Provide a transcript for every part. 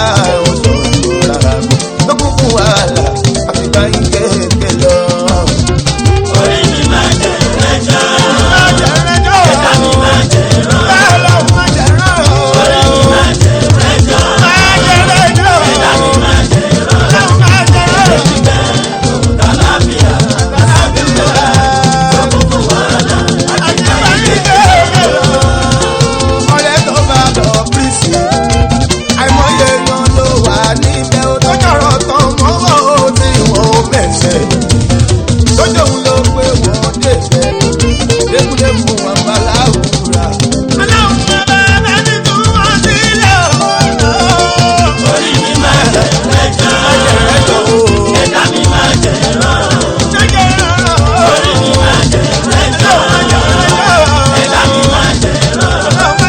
wọ́n sọ rárá tó kún fún wàhálà àfìgbà yín kéèké lọ. orí mi máa jẹ ẹjọ́ má jẹ́ rẹ́jọ́ ẹ̀dá mi máa jẹ rán bẹ́ẹ̀ lọ́wọ́ má jẹ́ rán orí mi máa jẹ ẹjọ́ má jẹ́ rẹ́jọ́ ẹ̀dá mi máa jẹ rán lọ́wọ́ má jẹ́ rán. ibẹ̀ kàlàfíà kàlàfíà tó kún fún wàhálà àfìgbà yín kéèké lọ. ọ̀rẹ́ tó bá lọ bírísì àìmọye yan ló wà níbẹ̀ ó tó jọ̀rọ̀ tán mọ́wọ́ ó tí wọ́n ó bẹ̀sẹ̀ lójú òun ló pé wọ́n débẹ̀ lékúlékú wọn bá láwùrà. aláwọ̀ bàbá bẹ́ẹ̀ni tún wọ́n sílẹ̀ ooo. orí mi máa jẹ ẹjọ́ ẹjọ́ ooo. ẹ̀dá mi máa jẹ rán jẹ́jẹ́ rán orí mi máa jẹ ẹjọ́ ẹ̀dá mi máa jẹ rán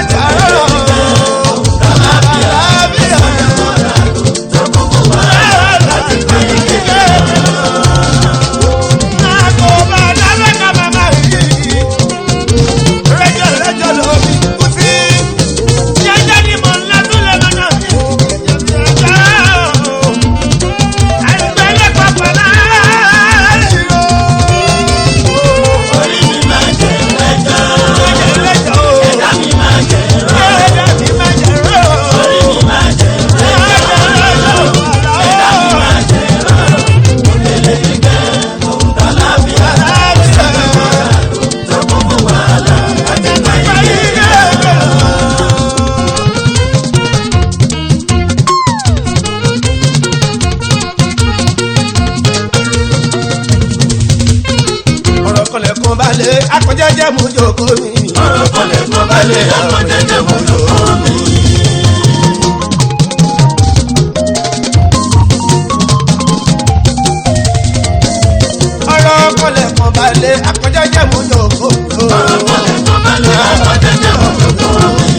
kàlàbíà. tó kún fún wàhálà orí mi máa jẹ ẹjọ́ ẹ̀dá mi máa jẹ rán orí mi máa jẹ ẹjọ́ ẹ̀dá mi máa jẹ rán òkèlè ibẹ̀ òun kàlàfíà tó kún fún wàhálà àti ìgbàyè. ọ̀rọ̀ kọlẹ̀ kan balẹ̀ akọjẹ́jẹ́ mú jókòó mi. ọ̀rọ̀ kọlẹ̀ kan balẹ̀ ọkọ̀ jẹjẹ mú lọ́wọ́ mi. ọ̀rọ̀ kọlẹ̀ kan balẹ̀ akọjẹ́jẹ́ mú jókòó mi. ọ̀rọ̀ kọlẹ̀ kan balẹ̀ ọkọ̀ jẹjẹ mú lọ́wọ́ mi.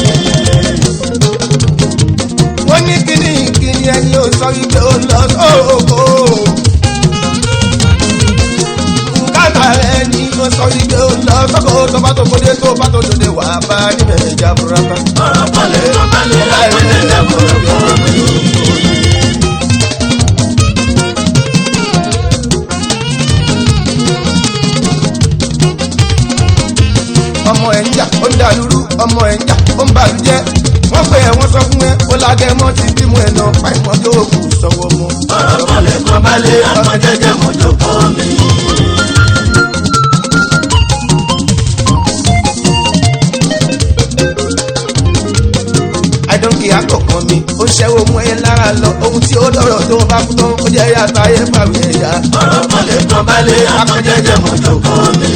wọ́n ní kíní kíní ẹni ò sọ wípé ó lọ sóko. nkátà rẹ̀ ni ó sọ wípé ó lọ sóko tó bá tó kóde tó bá tó dòde wà á bá níbẹ̀ ìjà burúkú. ọ̀rọ̀ kọlẹ̀ kan balẹ̀ ọkọ̀ jẹjẹ mú lọ́wọ́ mi. ọmọ ẹ̀ ń jà ó ń dàlúrú ọmọ ẹ̀ ń jà ó ń bàlújẹ́ wọ́n pè ẹ́ wọ́n sọ fún ẹ ó lágẹ̀mọ́ ti bímọ ẹ̀ náà pàìmọ́ tó kù sọ́wọ́ mọ́. ọ̀rọ̀ kọlẹ̀ kan balẹ̀ ọkọ̀ jẹjẹ mú lọ́wọ́ mi. àìdọ́nkì àkọ́kọ́ mi ó ṣẹ́wó mú ẹ lára lọ ohun tí ó dọ̀rọ̀ tó bá kú tán ó jẹ́ yàtọ̀ ayé pàmì ẹ̀yà. ọ̀rọ̀ kọlẹ̀ kan balẹ̀ ọkọ̀ jẹjẹ mú lọ́wọ́ mi.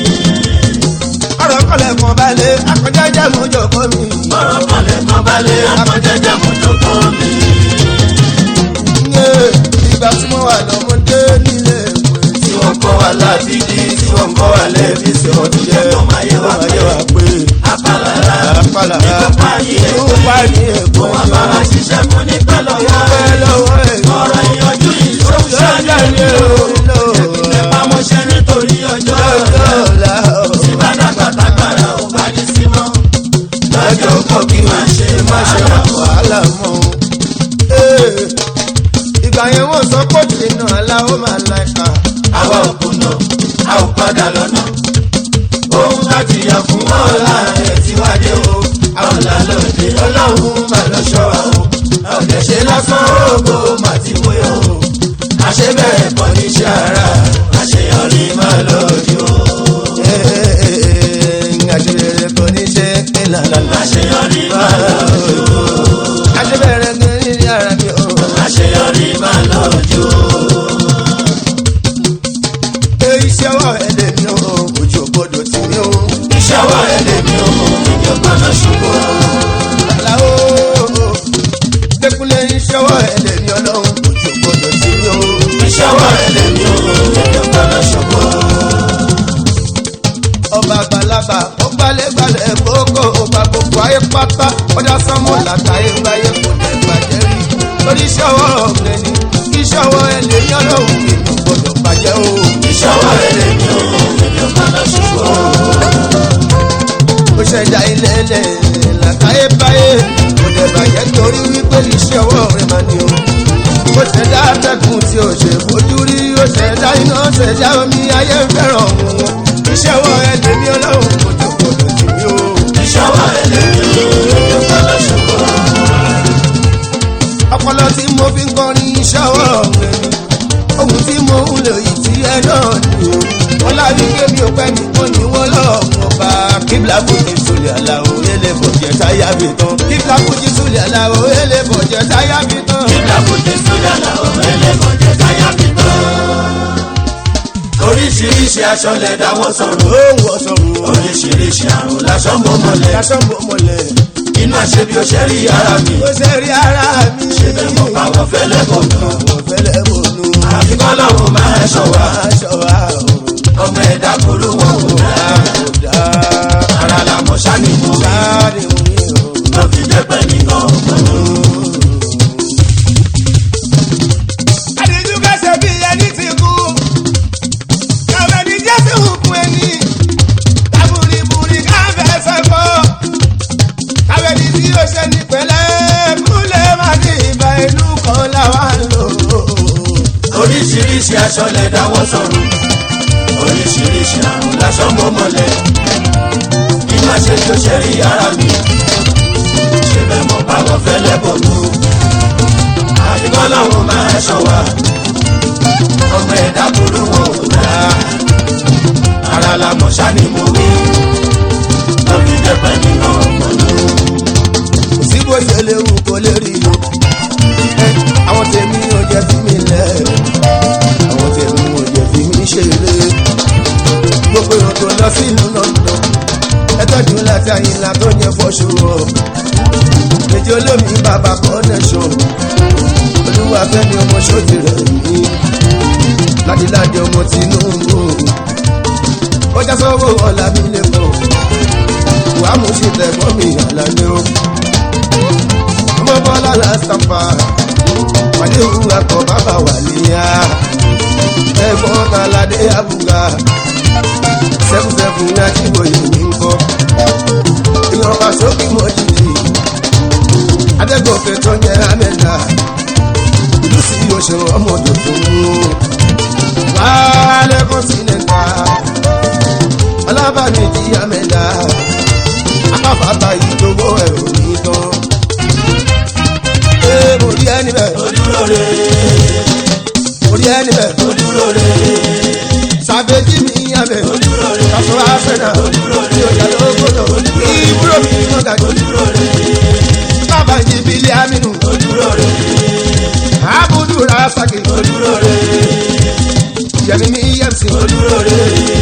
ọ̀rọ̀ kọlẹ̀ kan balẹ̀ akọjájá mú jọ̀kọ́ mi. ọ̀rọ̀ kọlẹ̀ kan balẹ̀ ọkọ̀ jẹjẹ mú lọ́wọ́ mi. Yé, ìgbà tí mo wà lọ́mọdé nílé ìwé tí wọ́n kọ́ wa láti di tí wọ́n kọ́ wa lẹ́bi tí wọ́n ti jẹ́ kó máa yẹ wá pé pé apálára àpàlàrà ìkópa yìí ló ẹ̀kọ́ wà ní èkó wọn bá wa ṣiṣẹ́ fún ní pẹ́ lọ́wọ́ pẹ́ lọ́wọ́ ẹ̀ ọ̀rọ̀ ìyanjú yìí ló ń lọ́jà ṣàlẹ̀ ní ní o ẹ̀pá mọ́ṣẹ́ nítorí ọjọ́ ọ̀la ọ̀la tí bá dàgbà tágbára ò bá ní sí mọ́ lọ́jọ́ kọ́ kí máa ṣe máa ṣe wà wá. wàhálà mọ́ o. Ee, ìgbà yẹn wọ́n sọ pé tìǹà aláwọ̀ máa la ẹ̀ka. àwa ò kùnà a ò padà lọ́nà ohun láti yà fún ọ̀la ẹ̀ tí wá dé o àwọn làlọ́dẹ ọlọ́run máa lọ ṣọ́ wa o ọ̀dẹ̀ ṣe lásán ògo mà ti wé o àṣẹ bẹ̀rẹ̀ kọ́ ní iṣẹ́ ara àṣeyọrí máa lọ́ọ̀dẹ o Àṣeyọrẹ kò ní ṣe ìlànà. àṣeyọrí máa lọ́ọ̀dẹ o Àṣebẹ̀rẹ̀ kò ní ní ara mi o. àṣeyọrí máa lọ́ọ̀dẹ o Èyí ṣe ọwọ́ ẹ̀dẹ̀ mi o, ojú ògbódò tì mí o. iṣẹ́ wa ẹ̀ lèmi o ìjọba náà ṣubú o. Àlàó Dékúnlé iṣẹ́ ọwọ́ ẹ̀dẹ̀ mi ọlọ́run, ojú ògbódò tì mí o. iṣẹ́ wa ẹ̀ lèmi o ìjọba náà ṣubú o. Ọba àgbàlagbà ó gbalẹ̀gbalẹ̀ kókó ọba gbogbo ayé pátá ọjà sánmọ́ làtàyè gbáyé kò lè bàjẹ́ rí. Lórí iṣẹ́ ọwọ́ ọ̀gbẹ́ni, iṣẹ́ ọwọ́ ẹ̀ lè ní ọlọ́run kì í gbọdọ̀ bàjẹ́ o. iṣẹ́ wa ẹ̀ lèmi o ìjọba náà ṣubú o. ó ṣẹ̀dá ilé ẹlẹ̀ làkàyè báyé kò dẹ̀ bàjẹ́ torí wípé iṣẹ́ iṣẹ́ ọwọ́ rẹ̀ máa ní o. ó ṣẹ̀dá atẹ́kùn tí ó ṣe fojú rí ó ṣẹ̀dá iná ṣẹ̀dá omi ayé ń fẹ́ràn òun wọn. iṣẹ́ ọwọ́ ẹ lèmi ọlọ́run kò tó gbọdọ̀ sí mi o. ìṣọwọ́ ẹlẹ́mi ló gbọ́dọ̀ ṣùgbọ́n. ọpọlọ tí mo fi ń kọrin iṣẹ́ ọwọ́ rẹ̀ ni ohun tí mo ń lò yìí tí ẹ náà ni o. wọ́n lábí kémi ò pẹ́ nìkan ni wọ́n lọ́ọ̀mù ọba kíbla fújì sólè aláwọ̀ ẹlẹ́ bọ̀jẹ̀ táyà mi tán. kíbla fújì sólè aláwọ̀ ẹlẹ́ bọ̀jẹ̀ táyà mi tán. Nígbà bójú sójà làwọn ẹlẹ́mọ̀jẹ̀ táyà mi tán. Oríṣiríṣi aṣọ lẹ̀ dáwọ́ sọ̀rọ̀. ó ń wọ sọ̀rọ̀ Oríṣiríṣi àrùn lásán mọ́ mọ́lẹ̀. lásán bò mọ́lẹ̀. Inú àṣẹ bí ó ṣe rí ara mi. ó ṣe rí ara mi. Ṣé bẹ́ẹ̀ mọ̀ káwọn fẹ́lẹ́ bọ̀ nù? mo fẹ́lẹ́ bònú. Àfi kọ́ lọ́run máa ṣọ wá. aṣọ wa ò Ọmọ ẹ̀dá kúrú wọn kò dá. kò dá. Ara làmọ̀ ṣáni mú mi. sáré mi ò. Lọ fi jẹ́ pẹ́ nìkan mọ́nú. àdìjú kẹsẹ̀ bí ẹni ti kú. kàwé ní jésù kún ẹni. tábùrìbùrì káfẹ́ sẹ́kọ̀. kàwé ní tí o ṣe ní pẹ̀lẹ́. kúlẹ̀ má ní ìbá inú kan láwa ń lò. Oríṣiríṣi aṣọ lẹ̀ dáwọ́ sọ̀rọ̀. Oríṣiríṣi àrùn lásán mọ́ mọ́lẹ̀. Inú àṣẹ bí ó ṣe rí ara mi. Ṣé bẹ́ẹ̀ mọ̀ káwọn fẹ́lẹ́ bọ̀ nù? Àfi kọ́ lọ́run máa ṣọ wá. Ọmọ ẹ̀dá kúrú wọn ò dá. Ara làmọ̀ ṣáni mú mi. Lọ fi jẹ́ pẹ́ nìkan mọ́nú. kò sí bó ṣe léwu kó lè rí o. Ẹ, àwọn tèmi ò jẹ́ fi mí lẹ̀. àwọn tèmi ò jẹ́ fi mí ṣeré. gbogbo èèyàn tó lọ sí ìlú London. ẹ tọ́jú láti àyìnlá tó yẹ fọ́ṣù o. méjì olómi bàbá connection. olúwa fẹ́mi ọmọ ṣọ́ọ̀tì rẹ̀ mí. ládìládì ọmọ Tinubu. kọjá sọ́wọ́ ọ̀la mi lè kọ́. wàá mú sí tẹ̀gbọ́n mi àlàyé o ọmọ bọ́lá lásàpá wàlé òun akọ bàbá wàlíyà ẹ̀gbọ́n kàládé àbúgà sẹ́fúnsẹ́fún ní ajíboyè ní nkọ́ èèyàn wá sókè mọ́jìlì adégòkè tó yẹ amẹ́ta ìlú sí oṣù ọmọdé tó mú wàhálẹ́ kọ́ńtínẹ́ntà ọlábàmì jí amẹ́ta akáfàtà ìdòwò ẹ̀rọ nìkan ee mo rí ẹni bẹ́ẹ̀ Ojúrò rè mo rí ẹni bẹ́ẹ̀ ojúrò rè sàbẹ̀jì mi yàn bẹ́ẹ̀ ojúrò rè kàṣọ àfẹ́nà mi ò jà lóògbòdò ìbúrò mi mọ̀gà ojúrò rè bàbá yìí bílí aminu ojúrò rè abudu rasaki ojúrò rè yẹmi mi yẹmsi ojúrò rè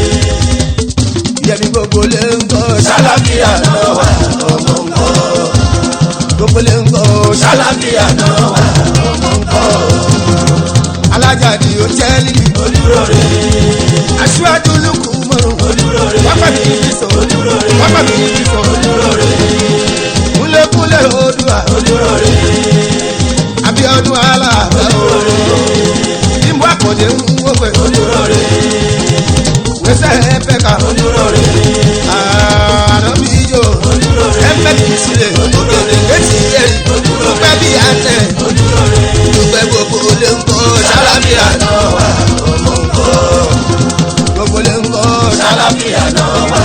yẹmi gbogbo lè ń kọ́ sálábíà náà wà ọmọ ńkọ́ gbogbo lè ń kọ́ sálábíà náà wà ọmọ ńkọ́ alájàdì òjẹ́lì ojúrò rè aṣíwájú lukú mọ́rùn ojúrò rè wákà mi fi sọ wákà mi fi sọ ojúrò rè kúlẹ̀kúlẹ̀ odua ojúrò rè abiodun aláàbẹ̀ ìmú àkọ́dé ń wọ́pẹ̀ ojúrò rè wẹ́sẹ̀ ẹ̀fẹ̀ka ojúrò rè ànábì ijó ẹ̀fẹ̀ kì í sílẹ̀ ògèdè kẹ́tì yẹ̀rì dúpẹ́ bí àtẹ̀ ojúrò rè dúpẹ́ gbogbo lè ń kọ́ sálábíà náà wà ọmọ ńkọ́ gbogbo lè ń kọ́ sálábíà náà wà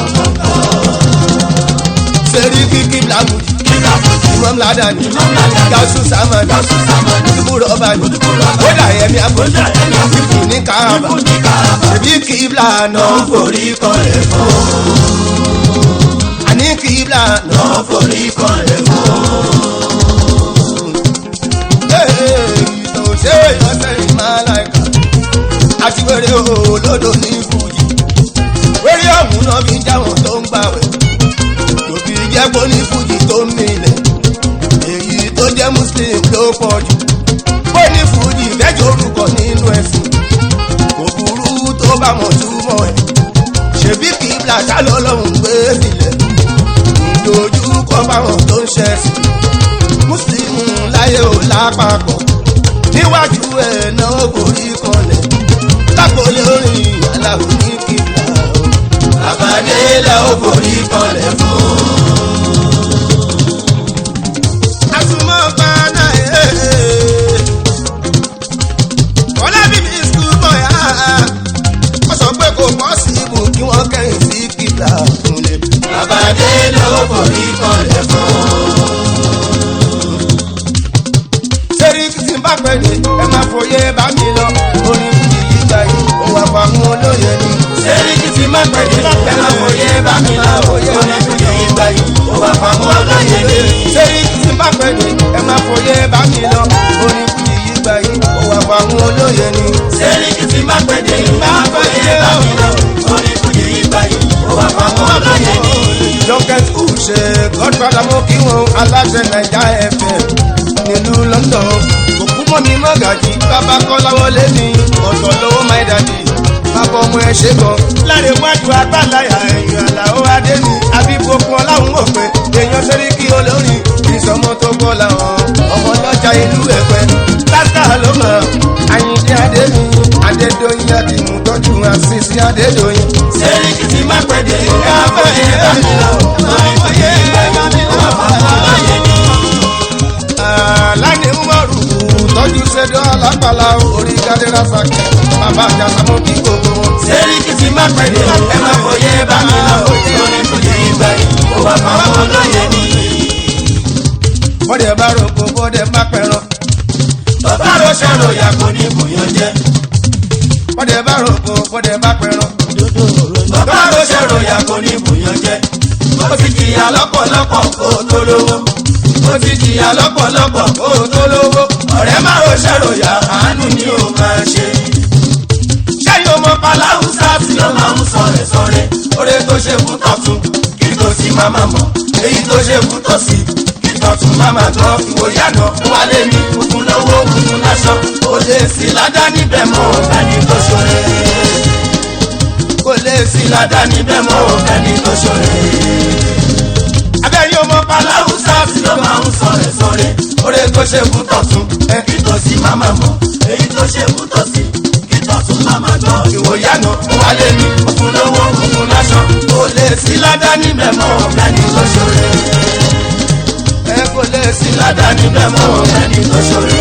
sẹ́rí kíkí làbùjì kíkà fún imam ladani Ladani. gausu samani Gausu Samani. dùbúrò ọbani Dùbúrò ọbani. kódà ẹ̀mí àbójú Kódà ẹ̀mí àbójú. ìfù ní káàbà Ìfù ní Káàbà. ṣèbí kíbla náà náà forí kọlẹ̀ fún àní kíbla náà. náà forí kọlẹ̀ fún ìtò ṣe ìyọ́sẹ̀ ìmáláìka àti wèrè olódò ní fújì wèrè ọ̀hún náà fi jáwọn tó ń gbàwẹ̀ tòbí jẹ́pọ̀ ní fújì tó ń milẹ̀ èyí tó jẹ́ muslim ló pọ̀ jù bó ní fújì fẹ́jọ́ orúkọ nínú ẹ̀sìn kò burú tó bá mọ̀ túmọ̀ ẹ̀ ṣèbí kíbla ṣálọ́ lọ́hùn gbé sílẹ̀ dojú kọ fáwọn tó ń ṣẹ̀sìn muslim láyé ò lápapọ̀ níwájú ẹ̀ náà borí kanlẹ̀ lápòlé orin aláwo ní kíkà o. àbádé la ó forí kọlẹ̀ fún àsùnmọ́ gbaná má pẹ́ ní ẹ má fòye bá mi lọ orin fújì yìí gbà yìí ó wà pa àwọn olóye ni. sẹ́ríkì tí má pẹ̀lú ẹ má fòye bá mi lọ orin fújì yìí gbà yìí ó wà pamọ́ ọlọ́yẹ ni. sẹ́yìn tí má pẹ́ ní ẹ má fòye bá mi lọ orin fújì yìí gbà yìí ó wà pa àwọn olóye ni. sẹ́ríkì tí má pẹ̀lú ẹ má fòye bá mi lọ orin fújì yìí gbà yìí ó wà pamọ́ ọlọ́yẹ ni. Junket school ṣe godfather mo kí wọn aláṣẹ naija fm nílùú london òkú mọ́ mi mọ́gàjì bàbá kọ́láwọlé mi ọ̀tọ̀ lọ́wọ́ my daddy bàbá ọmọ ẹ ṣe gan. láre wájú agbálayà ẹ̀yìn àlàó adé mi àbíbokun ọláhùn òpè èèyàn sẹ́ríkì olórin ìsọmọ tó gbọ́ làwọn ọmọ lọ́jà ìlú ẹ̀pẹ́ lásìkò ló mọ̀ àyìndé adé mi adédọ́yìn àdìmú tọ́jú àṣìṣe adédọ́yìn. sẹ́ríkì tí má pẹ̀lú ẹ má fòye bá mi lọ orin fújì yìí gbà yìí ó wà pamọ́ ọlọ́yẹ ni. láti umaru tọ́jú ṣẹ́dọ̀ alápàlà orí gádẹ́rà sàkẹ́ bàbá àjàsámọ́ kí gbogbo wọn. sẹ́ríkì tí má pẹ̀lú ẹ má fòye bá mi lọ orin fújì yìí gbà yìí ó wà pamọ́ ọlọ́yẹ ni. bọ́dẹ̀ bá rògbò bọ́dẹ̀ má pẹ̀ràn bàbá ló ṣàrò yàgò ní bùyàn jẹ́. bọ́dẹ̀ bá rògbò bọ́dẹ̀ má pẹ̀ràn. bàbá ló ṣàrò yàgò ní bùyàn jẹ́. ó ti jìyà lọ́pọ̀lọpọ̀ kó o tó lówó. ó ti jìyà lọ́pọ̀lọpọ̀ kó o tó lówó. ọ̀rẹ́ má ló ṣàrò yà àánú ni ó máa ṣe. ṣẹ́yìn ọmọ paláhùsá tí ó máa ń sọ̀rẹ̀ sọ̀rẹ̀. oore tó ṣe fún tọ̀tún kí tó sì má má mọ̀. èyí tó ṣe fún tọ̀sí kí tọ̀tún má má gbọ́. ìwòye àná wálé mi òkun lówó òkun láṣọ. ó lè sí ládá níbẹ̀ mọ́ ọ̀gbẹ́ni tó ṣọrẹ́ kò lè sí ládá níbẹ̀ mọ́ ọ̀gbẹ́ni tó ṣọrẹ́. abẹ́rẹ́ ọmọ paláwùsá tí ló máa ń sọ̀rẹ̀ sọ̀rẹ̀ oore tó ṣe fún tọ̀tún ẹ kí tó sí máma mọ̀ èyí tó ṣe fún tọ̀sí kí tọ̀tún máma gbọ́. ìwòye àná wálé mi òkun lówó òkun láṣọ kò lè sí ládá níbẹ̀ mọ́ ọ̀gbẹ́ni tó ṣọrẹ́. ẹ kò lè sí ládá níbẹ̀ mọ́ ọ̀gbẹ́ni tó ṣọrẹ́.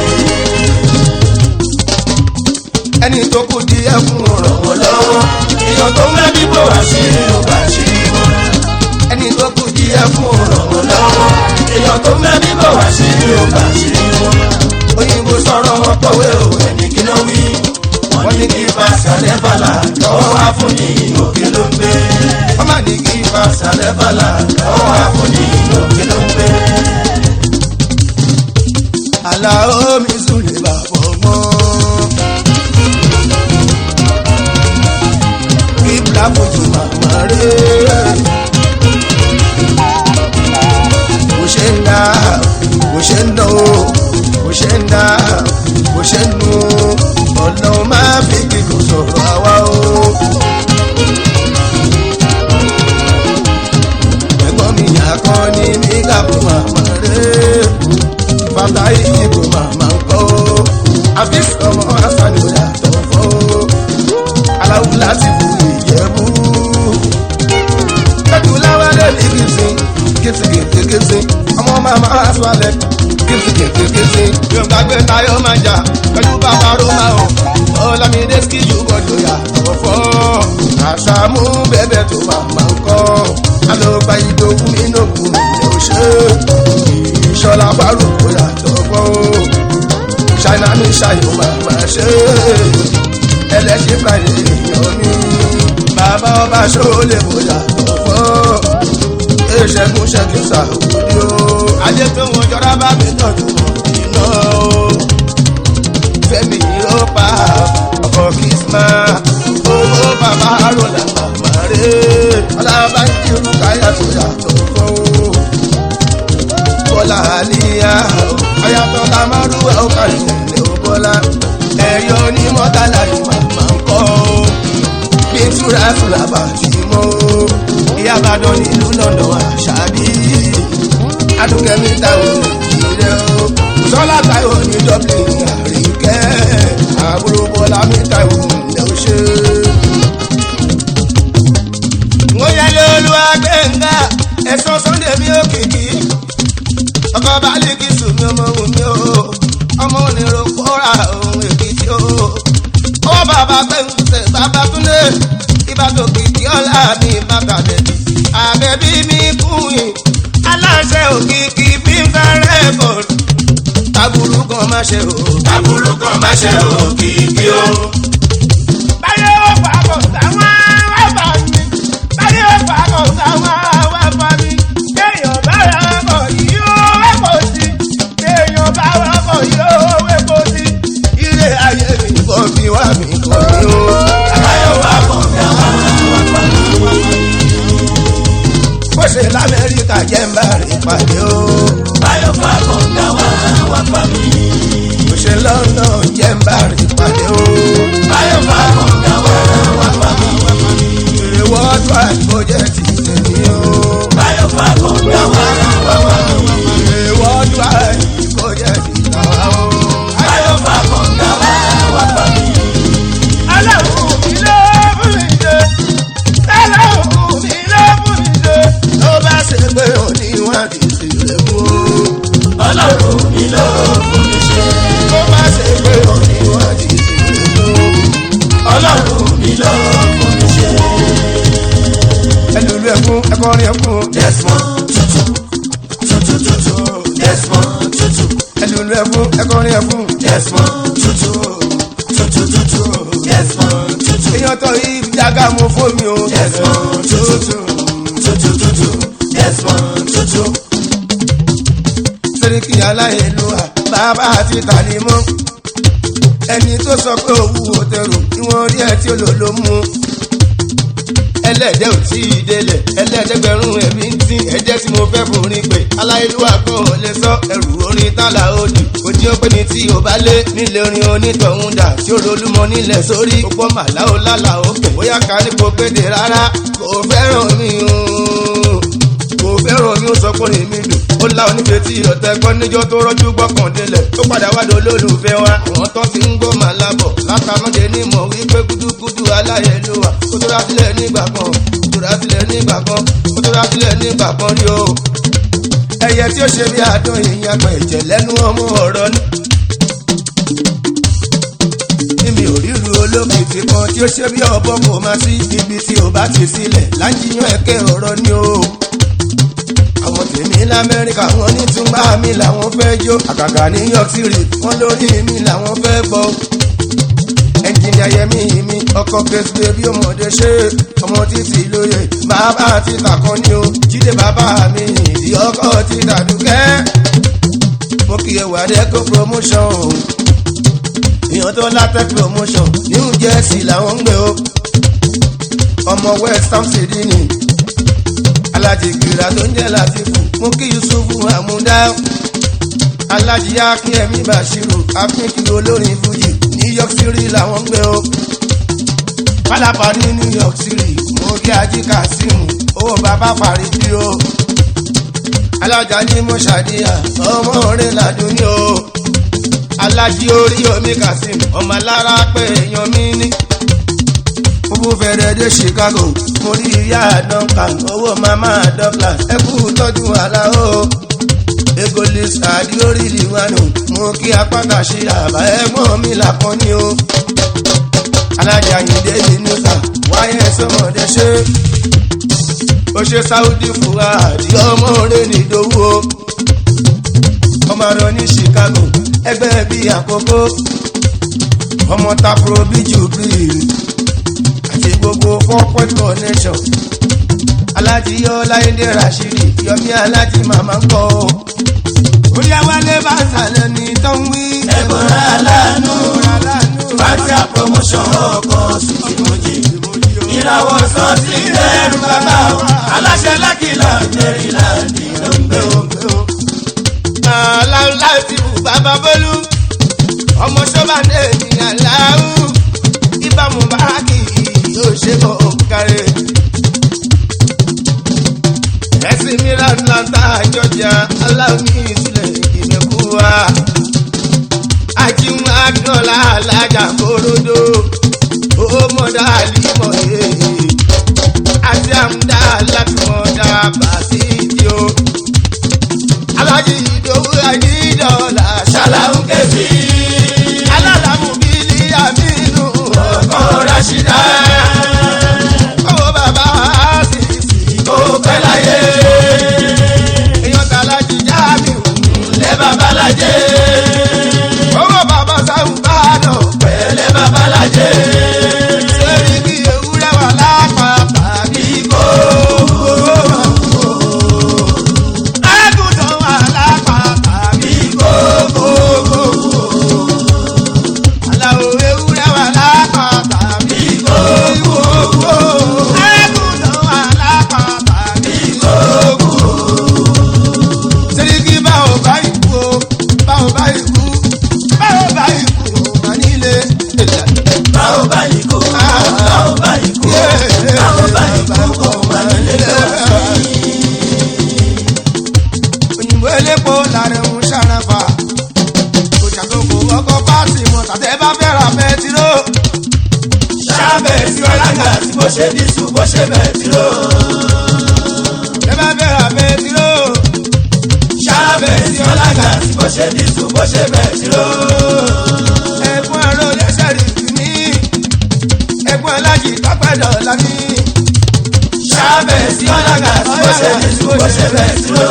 ẹni tó kù díẹ̀ fún ọ̀rọ̀ ràn wọ́n lọ́wọ́ èèyàn tó ń lẹ́bí bò wá sí ò bá ṣe é wọn. ẹni tó kù díẹ̀ fún ọ̀rọ̀ ràn wọ́n lọ́wọ́ èèyàn tó ń lẹ́bí bò wá sí ò bá ṣe é wọn. òyìnbó sọ̀rọ̀ wọn kọ̀wé òwe ní kí ló wí wọ́n ní kí bá sàlẹ̀ bàlà lọ́wọ́ wá fún ní òkè ló ń gbé. wọ́n má ní kí ifá sàlẹ̀ bàlà lọ́wọ́ wá fún ní òkè ló ń gbé. àlàó mi sùn lè bàbọ̀ mọ́. kíbla fojú màmá rẹ̀. bó ṣe ń dá bó ṣe ń dán o bó ṣe ń dá bó ṣe ń nu ọlọ́run máa fi kíkó sọ̀rọ̀ àwa o. ẹ̀gbọ́n mi yàkan ní mi kà fún màmá rẹ̀ bàbá ìdìbò màmá ń kọ́ àbí ọmọ asani ò yàtọ̀ fọ́ aláwù láti bu ìyẹ̀bù. kẹ́tù láwálé ní kìsì kìsì kìsì kìsì ọmọ màmá aswalẹ̀ kìsì kìsì kìsì yóò gbàgbé táyọ̀ máa jà pẹ̀lú bàbá roma o ọlámídé skijú gbọdọ̀ yàtọ̀ fọ́ àṣàmú bẹ́bẹ̀ tó màmá ń kọ́ alọ́gbà ìdòwú inú kù ní òṣè ìṣọlá paroko yàtọ̀ fọ́ ṣáínà ní ṣàyò màmá ṣe ẹlẹ́sìn friday èèyàn mi bàbá ọba ṣọlẹ̀ bó yàtọ̀ fọ́ ìṣẹ́gun ṣẹ́gun ṣàwùdí o ajé tó wọn jọra bá mi tọ́jú iná o fẹ́mi ó pa ọkọ̀ kìsímà owó bàbá rọlà màmá rẹ̀ ọlábàjì rúkàyà tó yàtọ̀ fọ́ bọ́lá àlíyá ọ̀yàtọ̀ tá a máa rú ẹ̀ ó kàrí nílé ó bọ́lá ẹ̀yọ́ ní mọ́tàlá ni màmá ń kọ́ ó bí túra túra bá ti mọ́ ó ìyá àbàdàn nílùú lọ́dọ̀ àṣàbí adúkẹ́mi táwọn ìrẹ́ ó sọ́lá táwọn ní dublin àríkẹ́ àbúrò bọ́lá mi táwọn ilẹ̀ ó ṣe. wọ́n yẹ lóluwà gbẹ̀ngà ẹ̀sán sunday mi ò kìkì ọkọ balẹ̀kì sùnmi ọmọ wù mí o ọmọ onírò kóra ohun èkìtì o ó bàbá gbẹ̀ngùsẹ̀ bàbá túnlé ìbàdàn kìkì ọ̀la mi bàbàdẹ̀ àbẹ̀bí mi kùn yín aláṣẹ òkìkí fífẹ́ rẹ́kọ̀d taburú kan kan má ṣe o. aburú kan má ṣe òkìkí o. báyé ó fà kò sáwọn wá bá mi báyé ó fà kò sáwọn wá bá mi kéèyàn bá rà kò yí ó wẹ́pọ̀ sí kéèyàn bá rà kò yí ó wẹ́pọ̀ sí. ilé ayé mi kò fi wá mi kò ní o. báyọ̀ wá kàn dá wá wá pa mí. bó ṣe lamẹ́ríkà jẹ́ ń bá rí pàdé o. báyọ̀ wá kàn dá wá wá pa mí. bó ṣe lọ́nà jẹ́ ń bá rí pàdé o. báyọ̀ wá kàn dá wá wá pa mí. èrè wọ́ọ̀dù àìkó jẹ́ ti tèmi o. báyọ̀ wá kàn dá wá wá pa mí. èrè wọ́ọ̀dù àìkó jẹ́ ti tàwa o. báyọ̀ wá kàn dá wá wá pa mí. Ọlọ́run mi ló fún mi ṣe. Ọlọ́run mi ló fún mi ṣe. Ló bá ṣe pé òní wọn kì í sì lè mú o. ọlọ́run mi ló fún mi ṣe. Ló bá ṣe pé òní wọn kì í sì lè mú o. ọlọ́run mi ló fún mi ṣe. Ẹlòlú ẹkún ẹkọrin ẹkún. Desmond tutu tutu tutu Desmond tutu Ẹlòlú ẹkún ẹkọrin ẹkún. Desmond tutu tutu tutu Desmond tutu Èèyàn tó yí jágá mo fún mi o. Desmond tutu tutu tutu Desmond tutu Sẹ́ríkì aláìlúwà bàbá àti tàlímọ́. Ẹni tó sọ pé òwú òtẹrù ìwọ̀n rí ẹ tí ó lò ló mú. ẹlẹ́dẹ̀ ò tí ì délẹ̀ ẹlẹ́dẹ̀gbẹ̀rún ẹ̀mí ń tín ẹ̀jẹ̀ tí mo fẹ́ forin pé aláìlúwà kan ò lè sọ ẹrù orin tálà òdì kò jí ó pé ní tí ò bá lé nílé orin onítọ̀hún dà tí ó rolúmọ nílẹ̀ sórí òpó màlá ò lálà òkè bóyá ká ní kò péde rárá kò fẹ́ràn mi o kò fẹ́ràn mi ó sọ pé orin mi dùn ó lá onífẹ́ tí ọ̀tẹ̀ gbọ́ níjọ́ tó rọ́jú gbọ́kàn délẹ̀ tó padà wádò olólùfẹ́ wa àwọn tó ti ń gbọ́ màlá bọ̀ látàmọ́dé ní mọ̀ wípé gúdúgúdú aláyẹlúwà kó tó rá sílẹ̀ nígbà kan kó tó rá sílẹ̀ nígbà kan kó tó rá sílẹ̀ nígbà kan rí o. ẹyẹ tí ó ṣe bí àádọ́ èèyàn àgbà ẹ̀jẹ̀ lẹ́nu ọmọ ọ̀rọ̀ ni. Níbi òríru olókìtì kan tí ó ṣe bí ọ̀bọ kò máa sí ibi tí ò bá ti sílẹ̀ lájíyàn ẹ̀kẹ́ ọ̀rọ̀ ni o àwọn tèmi lamẹ́ríkà wọn ní túnbà mi làwọn fẹ́ jó àgàgà ní york city wọn lórí mi làwọn fẹ́ gbọ́. ẹnjìnìà yẹmi mi ọkọ kẹsìlẹ bí ọmọdé ṣe ọmọ títí lóye bàbá ti tàkàn ní o jíde bàbá mi ìdí ọkọ ti dàdúkẹ́. mo kì í wà dẹ́kọ̀ promotion o èèyàn tó látẹ̀ promotion new jersey làwọn ń gbé o ọmọ west ham city ni alájì gbìrà tó ń jẹ́ látìfù mú kí yusufu àmúdá alájì akínyẹmí bashiru akínkiri olórin fuji new york city làwọn ń gbé o pálápàá ní new york city mo rí ají kasimu owó bàbá faridi o alájà ní mo ṣàdíyà ọmọ rẹ ládùn ní o alájí orí omi kasim ọmọ alára pé èèyàn mi ní owó fẹ̀rẹ̀ dé chicago mo rí ìyá duncan owó mama douglas ẹ kú tọ́jú aláwo egolis àdíórí liwanu mo kí apáta ṣe àbá ẹ̀gbọ́n mi làkàn ní o alájà yìndé ní níta wáyé sọmọdé ṣe ó ṣe saudi fuhadi ọmọ rẹ nìdówó ọmọ rẹ ní chicago ẹgbẹ́ bíi àkókò ọmọ tapro bíi jubril àti gbogbo four connection alájí ọláyédè rashidi yọmí alájí màmá ń kọ o. orí awálé bá sàlẹ̀ ní tó ń wí. ẹ̀bùrà aláàánú fàtíà promotion ọkọ̀ sùtìmọ́jì ìràwọ̀ sàn sí ẹrù bàbá wa aláṣẹ lákìlá mẹ́rìnláàdì ló ń gbé o. aláwọ̀ láti bù bàbá bọ́lú ọmọ sọ́ba ní ènìyàn láwù ìbámu báàkì yóò ṣe bọ̀ kárẹ̀. ẹ̀sìn mìíràn atlanta georgia aláwọ̀ ìsìlẹ̀ ìmẹ̀kú wa. ajíhun agbọ́lá alájà korodo ó mọ̀dá àlìmọ̀ èyí àti àmúdá láti mọ̀dá bàtìjì o. alájí ìdòwú àjídọ́là ṣàlàó kẹfì alálàmú bílí àmínú ọkọ̀ rashida owó bàbá àṣìṣì kó pẹ́ láyé èèyàn tàlájì jáàmì lẹ́ babalájẹ́ ọkọ̀ pàṣẹ mọ̀ tàtẹ́ bá fẹ́ ra bẹtiró. ṣáàbẹ̀ tí ọlága tí bó ṣe dísù bó ṣe bẹ̀tìrò. tẹ́ bá fẹ́ ra bẹtiró. ṣáàbẹ̀ tí ọlága tí bó ṣe dísù bó ṣe bẹ̀tìrò. ẹ̀gbọ́n ẹ̀rọ lẹ́sẹ̀ rí fi mí. ẹ̀gbọ́n alájì pápẹ́ dọ̀la mi. ṣáàbẹ̀ tí ọlága tí bó ṣe dísù bó ṣe bẹ̀tìrò.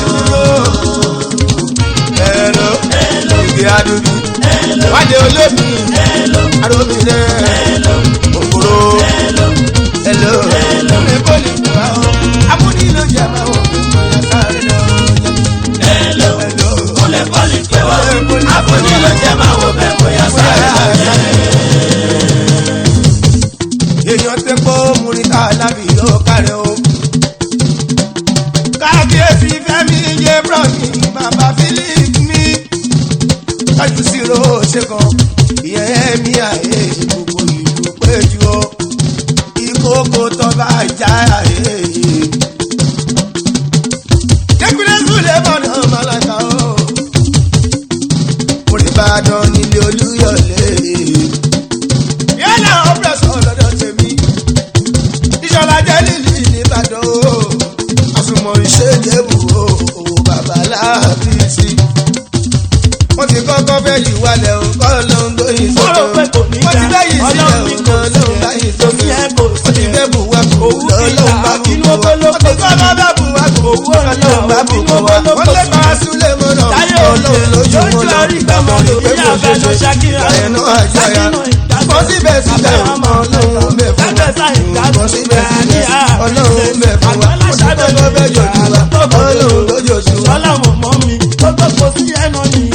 Hello, ìgbé adúdú. wájú olómi. arómi rẹ̀. òkúrò. Hello, mi kò lè fún wa o. amúní ló jẹ máa wọ̀ fún mi sáré lọ. Hello, Hello. kúnlẹ̀ kọ́lì pé wá. àbóní ló jẹ́ máa wo bẹ́ẹ̀ bóyá sáré lọ́jẹ́. èèyàn tẹ pọ́ múrítà lábì ló kárẹ̀ o. kábíyèsí fẹ́mi yé brọ́ọ̀nì bàbá philip mi. tọ́jú sí ro ṣe kan ìyẹn ẹ̀mí àyè gbogbo ìlú péjú o. ìkókó tó bá já àyè. kékeré súlẹ̀ mọ̀nà màlàkà o. orí ìbàdàn nílé olúyọ̀lé yálà ọ̀pẹ̀sọ̀ lọ́dọ̀ tèmi ìṣọ̀lá jẹ́ lílì nìbàdàn o àsùnmọ̀ ìṣèjẹ́bù o owó bàbá láàbí sí. wọ́n ti kọ́kọ́ fẹ́ yìí wálẹ̀ o kọ́ ló ń gbóyin Mo rò pé kò ní wọ́n ti dá, bẹ́yìn sílẹ̀ Ọlọ́run o ní kọ́ kò ló ń sí báyìí ẹ̀, sómi ẹ̀ kò wọ́n ti sí fẹ́ ẹ̀. bù wá kò Òwú lọ́lọ́run ìlà, bá bù inú wá oko ló wọ́n ti kó kọ́ bá bù wá kò Òwú lọ́lọ́run bá bù inú wá oko ló wọ́n kó lé bá súlẹ̀ mọ́nà Táyé ọlọ́run lójú lójú mọ́nà orí gbọ́mọ lò bí àbẹ̀lọ ṣakíra. ẹnu àjọyà bọ́ síbẹ̀ síbẹ̀ ọmọ ọlọ́run bẹ̀ fún wa bọ́ síbẹ̀ síbẹ̀ ọlọ́run bẹ̀ fún wa ọdún tó bẹ́ jòjú wa ọlọ́run ló jòjú wa. Sọlá mọ̀ mọ́ mi, ó tó kò sí ẹnu ni.